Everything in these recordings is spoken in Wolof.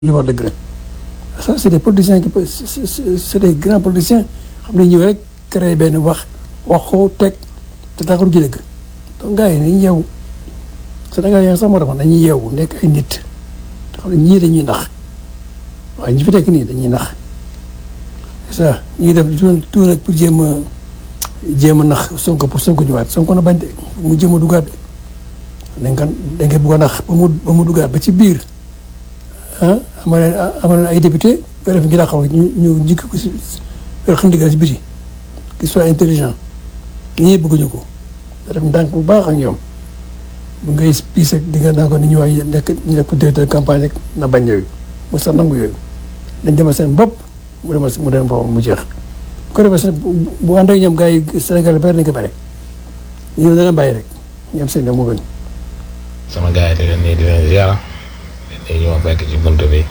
li wax dëgg rek ça c'est des politiciens qui peuvent c'est c'est des grands politiciens xam ne ñëw rek créé benn wax wax ko teg te taxul ji dëgg donc gars yi nañu yeewu Sénégal yaa sax moo tax nañuy yeewu nekk ay nit te xam ne ñii dañuy nax waaye ñi fi nekk nii dañuy nax c'est ça ñu ngi def tout tout rek pour jéem a jéem a nax Sonko pour Sonko ñëwaat Sonko na bañ de mu jéem a dugaat de dañ ko dañ ko bëgg a nax ba mu ba mu dugaat ba ci biir ah amal na amal na ay député ba def ngi daa xaw ñu ñu njëkk ko si xam ndigal si biti qui soit intelligent ñii bëgguñu ko da def ndànk bu baax ak ñoom bu ngay piis ak di nga naa ko ni ñu waay nekk ñu nekk directeur campagne rek na bañ yooyu mu sax nangu yooyu dañ demal seen bopp mu demal mu dem boppam mu jeex bu ko defee sax bu ànd ak ñoom gars yi Sénégal bari nañ ko bare ñoom dana bàyyi rek ñoom seen moo gën sama gars yi di leen nii di leen ziar di ñu ma fekk ci bunt bi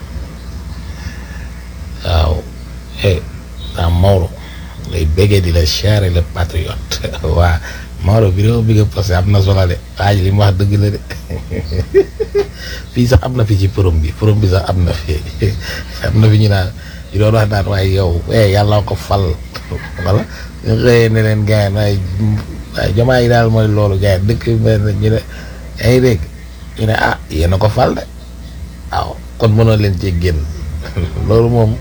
waaw eh ah Maodo lay bëggee di la siyaare le patriote waa Maodo vidéo bi nga posté am na solo de waaj li mu wax dëgg la de fii sax am na fi ci forum bi forum bi sax am na fi am na fi ñu naan ñu doon wax naan waaye yow eh yàlla ko fal wala ñu xëyee ne leen gars yi waaye waaye jamaa yi daal mooy loolu gars yi dëkk bi mel na ñu ne yaa ngi dégg ñu ne ah yéen a ko fal de waaw kon mënoo leen cee génn loolu moom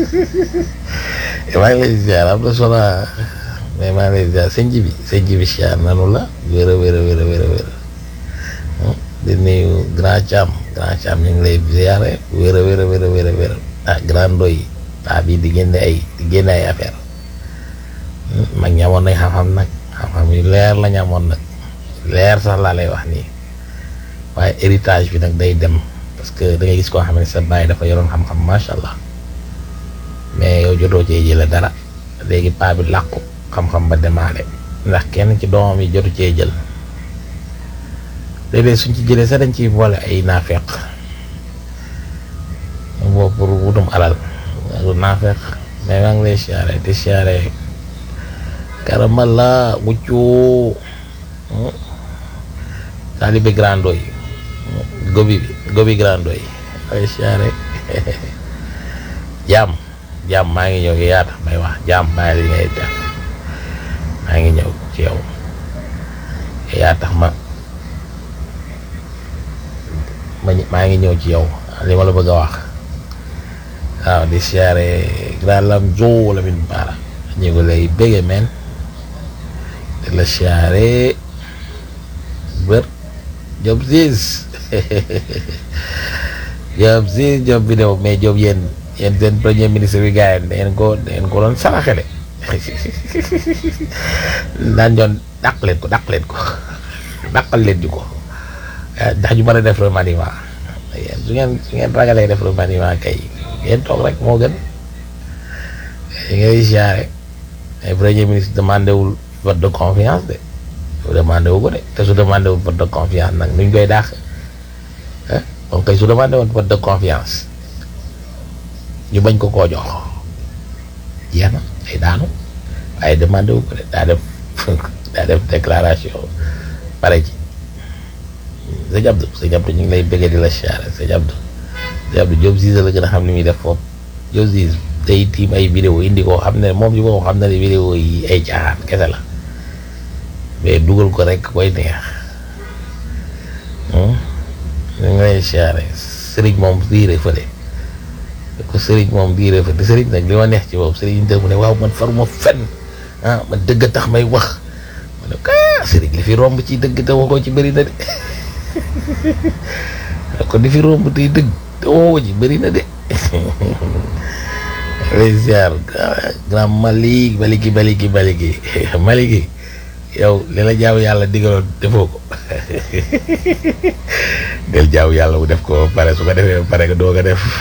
maa ngi lay ziar am na solo mais maa ngi lay ziar sëñ ji bi sëñ ji bi ziar nanu la wér a wér a wér a wér a wér di nuyu grand Thiam grand Thiam ñu ngi lay ziare wér a wér a wér a wér a wér ah grand Ndoy paa bi di génne ay di génne ay affaire mag ñamoon nañ xam-xam nag xam-xam yu leer la ñamoon nag leer sax laa lay wax nii waaye héritage bi nag day dem parce que da ngay gis koo xam ne sa baay dafa yoroon xam-xam macha allah mais yow jotoo cee jële dara léegi paa bi làqu xam-xam ba demaale ndax kenn ci doomam yi jotu cee jël léeg-léeg suñ ci jëlee sax dañ ciy boole ay naafeq boobu pour wutum alal lu naafeq mais maa ngi lay siyaare di siyaare karamalla wuccu taalibe grando yi gobi gobi grando yi ay siyaare jàmm jàmm maa ngi ñëw yaa tax may wax jàmm maa li ngay def maa ngi ñëw ci yow yaa tax ma ma maa ngi ñëw ci yow li ma la bëgg a wax waaw di siyaare grand lam jo la min baara ñu ngi lay bége men di la siyaare bër job siis job siis job bi new mais job yéen yéen seen premier ministre bi gars yi dangeen ko dangeen ko doon saraxe de daan doon dàq leen ko dàq leen ko dàqal leen ñu ko ndax ñu mën a def remaniement yéen su ngeen su ngeen ragalee def remaniement kay ngeen toog rek moo gën yi ngay siyaare mais premier ministre demandé wul vote de confiance de demandé wu ko de te su demandé wul vote de confiance nag nuñ koy daax donc kay su demandé woon vote de confiance ñu bañ ko koo jox jeex na day daanu waaye demandé wu ko de daa def daa def déclaration pare ci sëñ Abdou sëñ Abdou ñu ngi lay bëggee di la siyaare sëñ Abdou sëñ Abdou Diop Zize la gën a xam ni muy def foofu Diop Zize day tiim ay vidéo indi ko xam ne moom ci boppam xam na ne vidéo yi ay caaxaan kese la mais dugal ko rek koy neex ñu ngi lay siyaare sëriñ moom diire fële ko sëriñ moom diire fële sëriñ nag li ma neex ci boobu sëriñ te mu ne waaw man faruma fenn ah man dëgg tax may wax ma ne ah sëriñ li fi romb ci dëgg te waxoo ci bëri na de kon li fi romb tey dëgg te waxoo ci bëri na de lay ziar grand Malick Maliki Maliki Maliki Maliki yow li la jaaw yàlla digaloon defoo ko del jaaw yàlla bu def ko ba pare su ko defee ba pare nga doog a def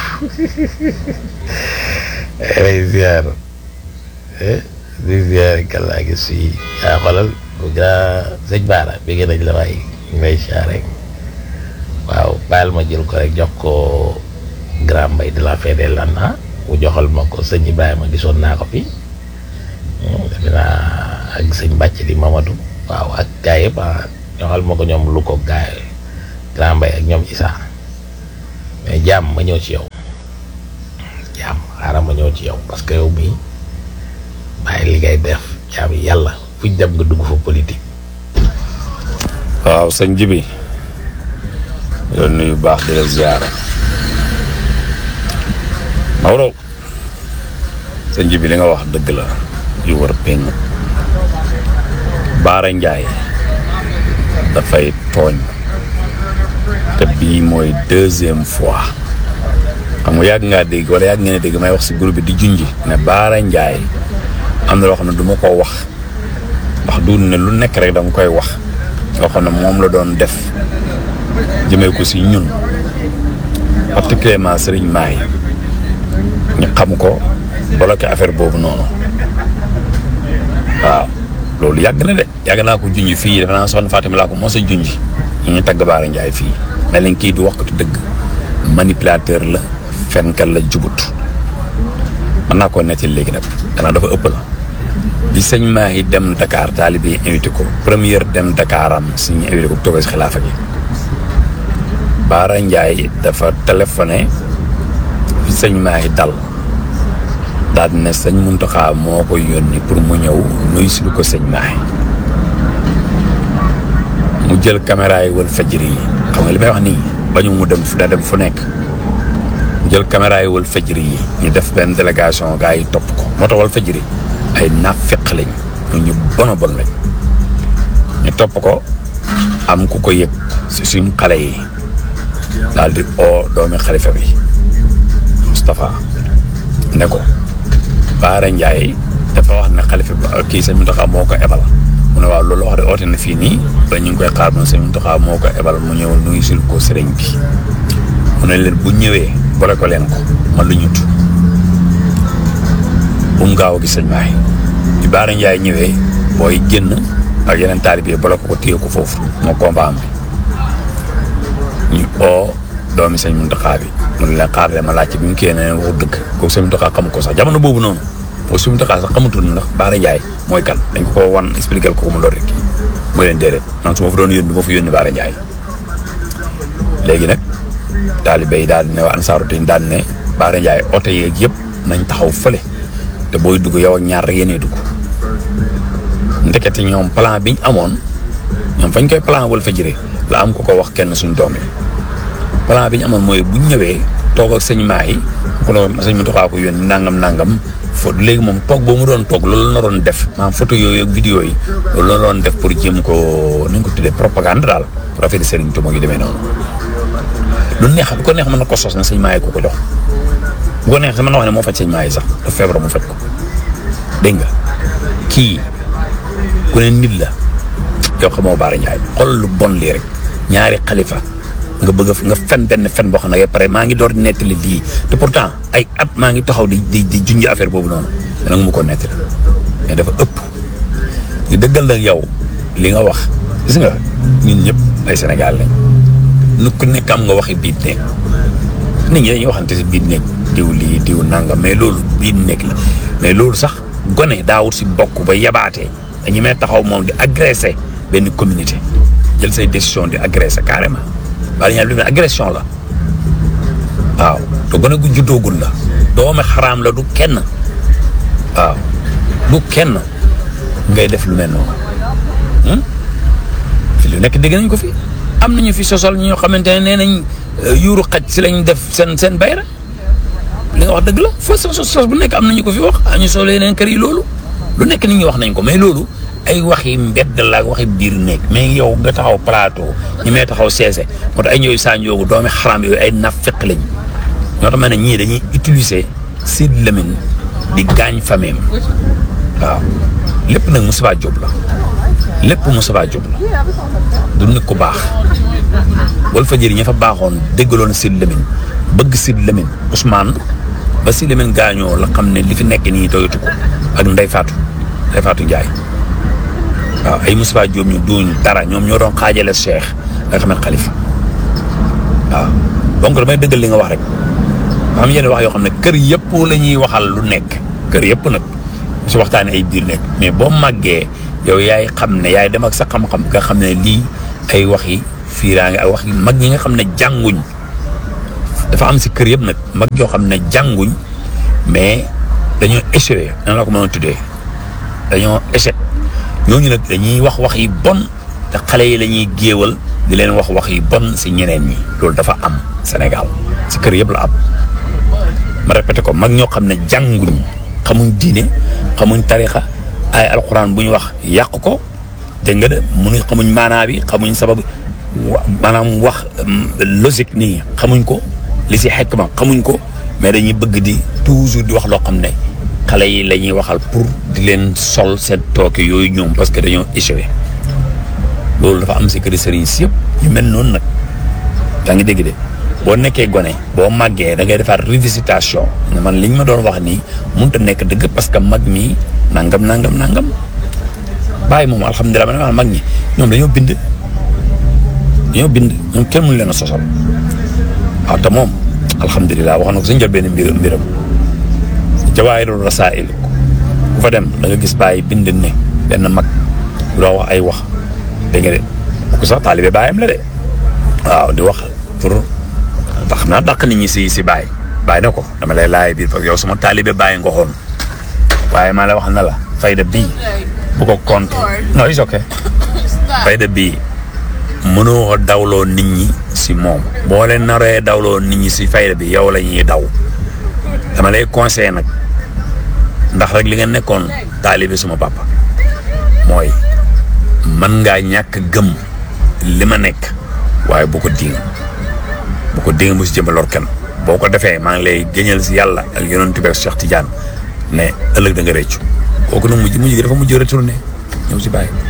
lay ziar di ziar kàllaa gi si yaa xoolal grand sëñ Baara bëgg nañ la waay ñu lay ziar rek waaw bàyyil ma jël ko rek jox ko grand mbay de la fede lan ah mu joxal ma ko sëñ Ibrahima gisoon naa ko fi defe naa ak sëñ bàcc di Mamadou waaw ak gars yëpp ah joxal ma ko ñoom lu ko gaay grand mbay ak ñoom Issa mais jaam ma ñëw ci yow jaam xaaral ma ñëw ci yow parce que yow mii bàyyi li ngay def jaam yàlla fuñ dem nga dugg fa politique. waaw sëñ Jibi yoon nuyu baax di la ziara Maodo sëñ Jibi li nga wax dëgg la yu war péng Baara Njaay dafay tooñ te bii mooy deuxième fois xam nga yàgg ngaa dégg wala yàgg ngeen a dégg may wax si groupe bi di junji ne Baara Njaay am na loo xam ne du ma koo wax ndax du ne lu nekk rek danga koy wax loo xam ne moom la doon def jëmee ko si ñun particulièrement sëriñ Maay ñu xam ko bloqué affaire boobu noonu waaw loolu yàgg na de yàgg naa ko junj fii dafa naa soxna Fatima laa ko mos a junj ñu ñu tagg Baara Njaay fii ne leen kii du wax ko dëgg manipulateur la fenkat la jubut mën naa koo nettali léegi nag gannaaw dafa ëpp la bi sëñ Mahi dem Dakar taalibe yi invité ko première dem Dakar am si ñu invité ko bu toogee si xilaafa gi Baara Ndiaye dafa téléphoné fi sëñ Mahi dal daal ne sëñ Muntaxa moo ko yónni pour mu ñëw nuyu si lu ko sëñ Mahi mu jël caméra yi wal fajri yi xam nga li may wax nii bañu mu dem fu da dem fu nekk mu jël caméra yi wal fajri yi ñu def benn délégation gars yi topp ko moo tax wal fajri ay naafeq lañ ñu bon a bon lañ ñu topp ko am ku ko yëg si suñ xale yi daal di oo doomi xalifa bi Moustapha ne ko Baara Ndiaye dafa wax ne xalifa bi kii sëñ Mountakha moo ko ebal mu ne waaw loolu wax de oote na fii nii ba ñu ngi koy xaar moom sëñ Mountakha moo ko ebal mu ñëw nuyu sil ko sëriñ bi mu ne leen bu ñëwee boole ko leen ko man lu ñut bu mu gaaw a gis sëñ Mahi bi Baara Ndiaye ñëwee booy génn ak yeneen taalibe bala ko ko téye ko foofu moo combat am bi ñu oo doomi sëñ Mountakha bi mu ne leen xaar ma laajte bi mu kii ne wax dëgg kooku sëñ Mountakha xamu ko sax jamono boobu noonu boobu sëñ Mountakha sax xamutul ndax Baara Ndiaye mooy kan dañ ko ko wan expliquer ko mu door rek mooy leen déedéet man su ma fa doon yónni ma fa yónni Baara Ndiaye léegi nag taalibe yi daal di ne waa Ansaaru Din daal di ne Baara Ndiaye oto yeeg yëpp nañ taxaw fële. te booy dugg yow ak ñaar rek yéenay dugg ndekete ñoom plan biñ amoon ñoom fañ koy plan wal fa jëre la am ko ko wax kenn suñ doom yi plan bi ñu amoon mooy buñ ñëwee toog ak sëñ maa yi ku ne sëñ mi doxaa ko yónni nangam nangam fo léegi moom toog boo mu doon toog loolu la doon def maanaam photo yooyu ak vidéo yi loolu la doon def pour jéem ko nañ ko tuddee propagande daal pour affaire Serigne Touba yi demee noonu lu neex bu ko neex mën na ko sos na sëñ maa yi ko ko jox bu ko neex mën na wax ne moo faj sëñ maa yi sax dafa feebar mu faj ko dégg nga kii ku ne nit la yow xamoo Baara Ndiaye xool lu bon lii rek ñaari xalifa nga bëgg nga fen benn fen boo xam ne pare maa ngi door di nettali lii te pourtant ay at maa ngi taxaw di di di junj affaire boobu noonu mais nag mu ko nettali mais dafa ëpp ñu dëggal nag yow li nga wax gis nga ñun ñëpp ay Sénégal lañ nu ku nekk am nga waxi biit nekk nit ñi dañuy waxante si biit nekk diw lii diw nangam mais loolu biit nekk la mais loolu sax gone daawut si bokk ba yabaatee dañu may taxaw moom di agressé benn communauté jël say décision di agressé carrément wala ñaar lu ne agression la waaw te gone gu juddoogul la doomi xaraam la du kenn waaw du kenn ngay def lu mel noonu fi lu nekk dégg nañ ko fi am nañu fi sosol ñoo xamante ne nee nañ yuuru xaj si lañ def seen seen bayra li nga wax dëgg la foo sos sos bu nekk am nañu ko fi wax ñu solo yeneen kër yi loolu lu nekk nit ñi wax nañ ko mais loolu ay waxi mbedd la waxi biir nekk mais yow nga taxaw plateau ñi may taxaw seese moo tax ay ñooy saa njoogu doomi xaram yooyu ay nafiq lañ ñoo tax ma ne ñii dañuy utiliser Sidy Lamine di gaañ fameem waaw lépp nag Moustapha Diop la lépp Moustapha Diop la du nit ku baax Walfadjri ña fa baaxoon déggaloon Sidy Lamine bëgg Sidy Lamine Ousmane ba Sidy Lamine gaañoo la xam ne li fi nekk nii doyatu ko ak Ndeye Fatou Ndeye Fatou Ndiaye waaw ay Moustapha Diop ñu duñ dara ñoom ñoo doon xaajale Cheikh nga xam ne Khalifa waaw donc damay dëggal li nga wax rek am yenn wax yoo xam ne kër yëpp la ñuy waxal lu nekk kër yëpp nag si waxtaanee ay biir nekk mais boo màggee yow yaay xam ne yaay dem ak sa xam-xam nga xam ne lii ay wax yi fiiraange ak wax yi mag ñi nga xam ne jànguñ dafa am si kër yëpp nag mag yoo xam ne jànguñ mais dañoo échoué nan la ko mën a tuddee dañoo échec ñooñu nag dañuy wax wax yi bon te xale yi la ñuy géewal di leen wax wax yi bon si ñeneen ñi loolu dafa am Sénégal si kër yëpp la am ma répété ko mag ñoo xam ne jànguñ xamuñ diine xamuñ tarixa ay alxuraan bu ñu wax yàq ko dégg nga de mënuñ xamuñ maanaa bi xamuñ sabab wa maanaam wax logique nii xamuñ ko li si xekk ma xamuñ ko mais dañuy bëgg di toujours di wax loo xam ne xale yi la ñuy waxal pour di leen sol seen tooke yooyu ñoom parce que dañoo échoué loolu dafa am si kër sëriñ si yëpp ñu mel noonu nag yaa ngi dégg de boo nekkee gone boo màggee da ngay defaat revisitation ne man liñ ma doon wax nii mënut a nekk dëgg parce que mag mi nangam nangam nangam bàyyi moom alhamdulilah ma ne ma mag ñi ñoom dañoo bind dañoo bind ñoom kenn mënu leen a sosal waaw te moom alhamdulilah wax na ko suñu jël benn mbir mbiram jawaahirul rasaa'il ku fa dem da nga gis bàyyi bind ne benn mag bu doo wax ay wax dégg nga de ku sax taalibe bàyyam la de waaw di wax pour ndax xam naa dàq nit ñi si si bàyyi bàyyi na ko dama lay laaj biir parce que yow sama taalibe bàyyi nga xoon waaye maa la wax na la fayda bii bu ko compte non it's okay fayda bii mënoo dawloo nit ñi si moom boo leen naree dawloo nit ñi si fayda bi yow la ñuy daw dama lay conseillé nag ndax rek li nga nekkoon taalibe suma papa mooy mën ngaa ñàkk gëm li ma nekk waaye bu ko diing bu ko diing mu si jëmba lor kenn boo ko defee maa ngi lay géñal si yàlla ak yonent bi ak Cheikh Tidiane ne ëllëg da nga réccu kooku nag mujj mujj gi dafa mujj retourné ñëw si bàyyi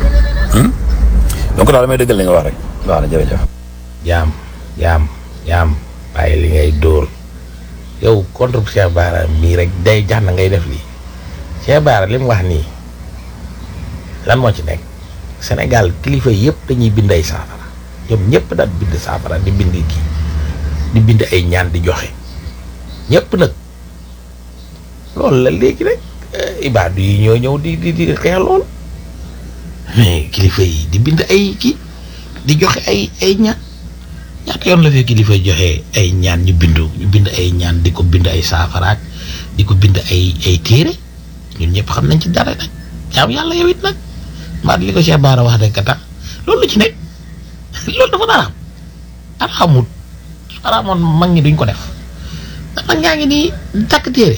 donc daal damay dëggal li nga wax rek waaw na jërëjëf jaam jaam jaam bàyyi li ngay dóor yow contre Cheikh Bara mii rek day jax na ngay def lii Cheikh Bara li mu wax nii lan moo ci nekk Sénégal kilifa yëpp dañuy bind ay saafara ñoom ñëpp daal bind saafara di bind kii di bind ay ñaan di joxe ñëpp nag loolu la léegi rek ibaadu yi ñoo ñëw di di di xeex lool mais kilifa yi di bind ay kii di joxe ay ay ñaan ñaata yoon la fee kilifa joxe ay ñaan ñu bindu ñu bind ay ñaan di ko bind ay saafaraak di ko bind ay ay téere ñun ñëpp xam nañ ci dara nag jaam yàlla yow it nag mbaa li ko Cheikh Bara wax rek tax loolu la ci nekk loolu dafa daraam araamut araamoon mag ñi duñ ko def mag ñaa ngi nii takk téere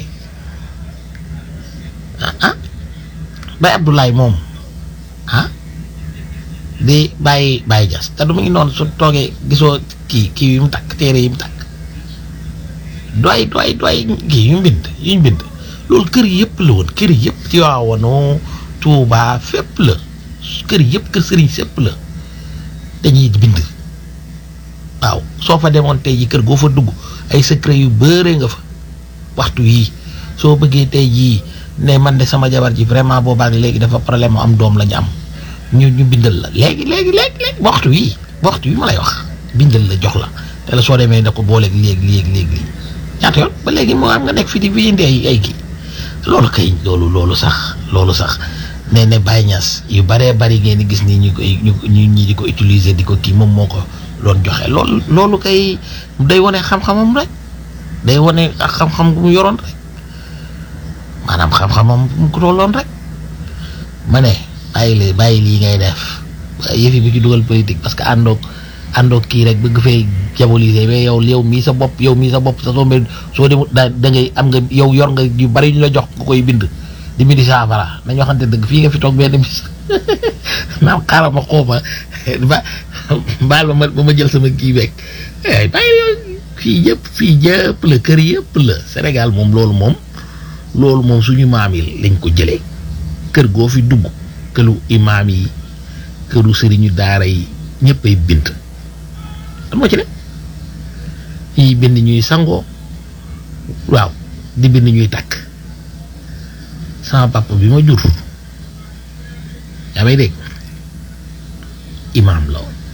ah ah Baye Abdoulaye moom ah di bàyyi bàyyi jas te du mu ngi noonu su toogee gisoo kii kii yu mu takk téere yi mu takk doy doy doy kii yu mu bind yu ñu bind loolu kër yëpp la woon kër yëpp ci waawoon Tuubaa fépp la kër yëpp kër sëriñ sépp la dañuy bind waaw soo fa demoon tey ji kër goo fa dugg ay secret yu bëre nga fa waxtu yii soo bëggee tey jii ne man de sama jabar ji vraiment boobaak léegi dafa problème mu am doom la ñu am ñu ñu bindal la léegi léegi léegi léegi waxtu yii waxtu yi ma lay wax bindal la jox la te la soo demee ne ko booleeg léegi léegi léegi lii ñaata yoon ba léegi moo am nga nekk fi di fi indi ay ay kii loolu kay loolu loolu sax loolu sax nee ne Baye Niass yu baree bari ngeen di gis nii ñu koy ñu ñu ñi di ko utiliser di ko kii moom moo ko doon joxe loolu loolu kay day wane xam-xamam rek day wane ak xam-xam bu mu yoroon rek maanaam xam-xamam bu mu ko tolloon rek ma ne bàyyi li bàyyi lii ngay def yëf yi bu ci dugal politique parce que àndoog àndoog kii rek bëgg fay diaboliser mais yow yow mii sa bopp yow mii sa bopp sa soo soo demee da da ngay am nga yow yor nga yu bari ñu la jox nga koy bind di bindi saafara nañ waxante dëgg fii nga fi toog benn bis naam xaaral ma xooma ba baal ma ma ma jël sama kii beeg ay bàyyi yow fii yëpp fii yëpp la kër yëpp la Sénégal moom loolu moom loolu moom suñu maam yi lañ ko jëlee kër goo fi dugg këru imaam yi këru sëriñu daara yi ñëpp ay bind lan moo ci ne ñuy bind ñuy sangoo waaw di bind ñuy takk sama papa bi ma jur yaa may dégg imaam la woon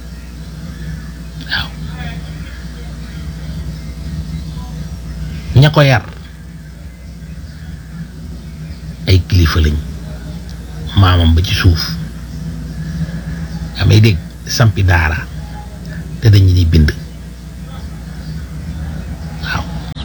waaw ña ko yar ay kilifa lañ maamam ba ci suuf yaa may dégg sampi daara te dañu ni bind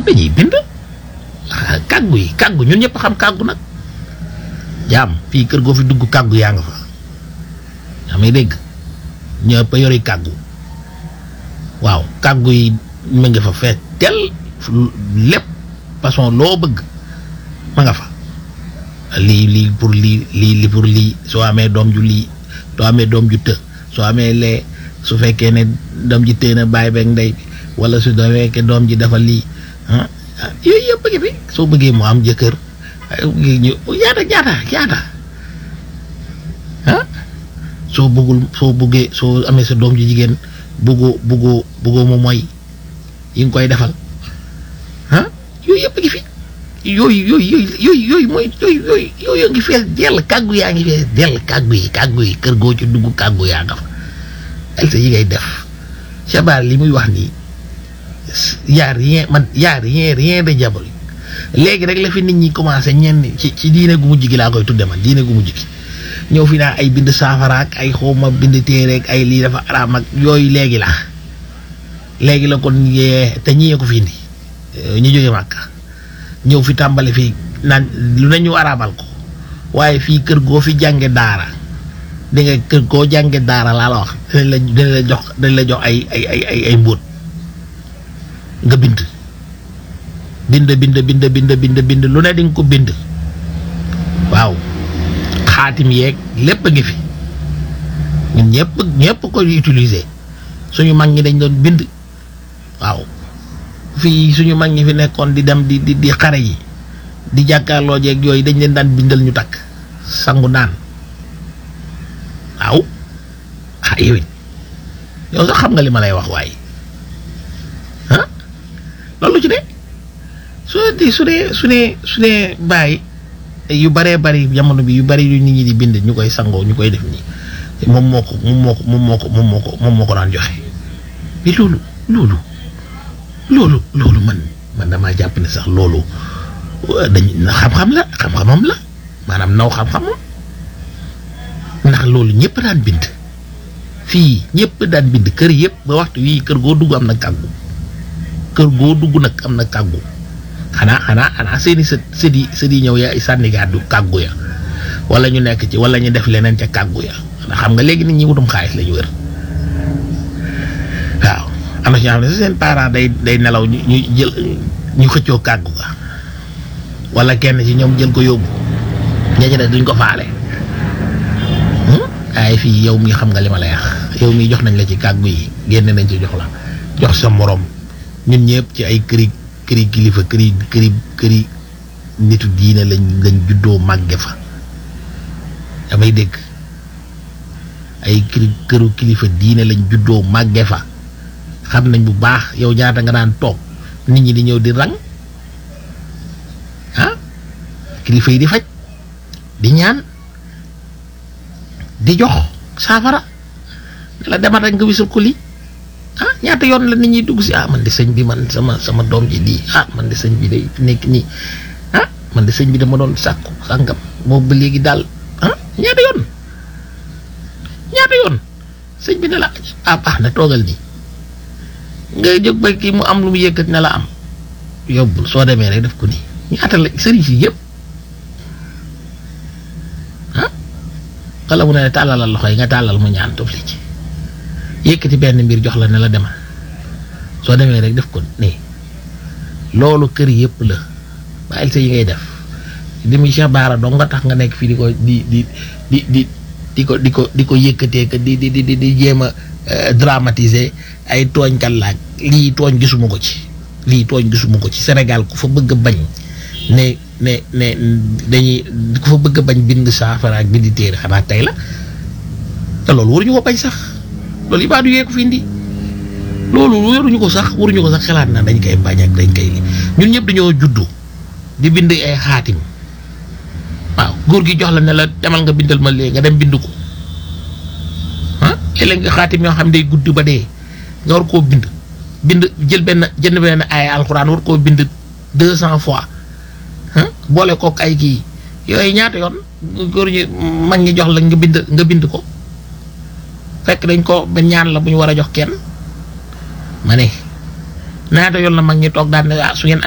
dañuy bind ah kàggu yi kàggu ñun ñëpp xam kàggu nag jaam fii kër goo fi dugg kàggu yaa nga fa yaa may dégg ñëpp a yori kàggu waaw kàggu yi mu ngi fa fees tel lépp façon loo bëgg ma nga fa lii lii pour lii lii li pour lii soo amee doom ju lii soo amee doom ju të soo amee lee su fekkee ne doom ji téye na bàyyi beeg ndey bi wala su fekkee doom ji dafa lii ah yooyu yëpp a ngi fi soo bëggee mu am jëkkër ñu yaata yaata yaata ah soo bëggul soo bëggee soo amee sa doom ji jigéen bëggoo bëggoo bëggoo mu mooy yi nga koy defal ah yooyu yëpp a ngi fi yooyu yooyu yooyu yooyu yooyu mooy yooyu yooyu yooyu ngi fees dell kàggu yaa ngi fees dell kàggu yi kàggu yi kër goo ci dugg kàggu yaa nga fa ay sa yi ngay def Chabar li muy wax nii yaa rien man yaa rien rien de diabolique léegi rek la fi nit ñi commencé ñenn ci ci diine gu mujj gi laa koy tudde man diine gu mujj gi ñëw fi naa ay bind saafara ak ay xawma bind téere ak ay lii dafa araam ak yooyu léegi la léegi la kon yee te ñiyee ko fi indi ñu jóge Màkka ñëw fi tàmbali fii naan lu ne ñu araamal ko waaye fii kër goo fi jànge daara di nga kër goo jànge daara laa la wax dinañ la dinañ la jox dinañ la jox ay ay ay ay ay mbóot nga bind bind bind bind bind bind bind lu ne di nga ko bind waaw xaatim yeeg lépp a ngi fi ñun ñëpp ñëpp koy utiliser suñu mag ñi dañ doon bind waaw fii suñu mag ñi fi nekkoon di dem di di di xare yi di jàkkaarloo jeeg yooyu dañ leen daan bindal ñu takk sangu naan waaw ah yow it yow sax xam nga li ma lay wax waaye ah loolu ci ne su dee su dee su dee su dee bàyyi yu baree bari jamono bi yu bari yu nit ñi di bind ñu koy sangoo ñu koy def nii moom moo ko moom moo ko moom moo ko moom moo ko moom moo ko daan joxe mais loolu loolu loolu loolu man man damaa jàpp ne sax loolu dañ xam-xam la xam-xamam la maanaam naw xam-xamam ndax loolu ñëpp daan bind fii ñëpp daan bind kër yëpp ba waxtu wii kër goo dugg am na kàggu kër goo dugg nag am na kàggu xanaa xanaa xanaa seeni sët sët yi sët yi ñëw ya sànni gàddu kàggu ya wala ñu nekk ci wala ñu def leneen ca kàggu ya ndax xam nga léegi nit ñi wutum xaalis la ñu wër waaw am na ci ñoo xam ne seen parent day day nelaw ñu ñu jël ñu xëccoo kàggu ga wala kenn ci ñoom jël ko yóbbu ña ne duñ ko faale ay fii yow mi xam nga li ma lay wax yow mi jox nañ la ci kàggu yi génne nañ ci jox la jox sa morom ñun ñëpp ci ay këri këri kilifa këri këri këri nitu diine lañ lañ juddoo màgge fa damay dégg ay këri këru kilifa diine lañ juddoo màgge fa xam nañ bu baax yow ñaata nga daan toog nit ñi di ñëw di rang ah kilifa yi di faj di ñaan di jox saafara ne la demal rek nga wisul ko lii ah ñaata yoon la nit ñi dugg si ah man de sëñ bi man sama sama doom ji lii ah man de sëñ bi day nekk nii ah man de sëñ bi dama doon sàkku sàngam boobu ba léegi daal ah ñaata yoon ñaata yoon sëñ bi ne la ah baax na toogal nii nga jóg ba kii mu am lu mu yëkkat ne la am yóbbul soo demee rek def ko nii ñaata la sëriñ si yëpp ah wala mu ne tàllalal loxo yi nga tàllal mu ñaan tofli ci yëkkati benn mbir jox la ne la demal soo demee rek def ko nii loolu kër yëpp la bàyyil sa yi ngay def di muy Cheikh Baara dong nga tax nga nekk fii di ko di di di di di ko di ko di ko yëkkatee que di di di di jéem a dramatiser ay tooñkat laaj lii tooñ gisuma ko ci lii tooñ gisuma ko ci Sénégal ku fa bëgg a bañ ne ne ne dañuy ku fa bëgg a bañ bind saafara ak bindi téere xanaa tey la te loolu waruñu ko bañ sax loolu ibaadu yee ko fi indi loolu waruñu ko sax waruñu ko sax xalaat na dañ koy bañ ak dañ koy li ñun ñëpp dañoo juddu di bind ay xaatim waaw góor gi jox la ne la demal nga bindal ma léegi nga dem bind ko ah léeg nga xaatim yoo xam day gudd ba dee nga war koo bind bind jël benn jënd benn ay alxuraan war koo bind deux cent fois boole kook ay kii yooyu ñaata yoon góor ñi mag ñi jox la nga bind nga bind ko fekk dañ ko benn ñaan la bu ñu war a jox kenn ma ne ñaata yoon la mag ñi toog daan ne ah su ngeen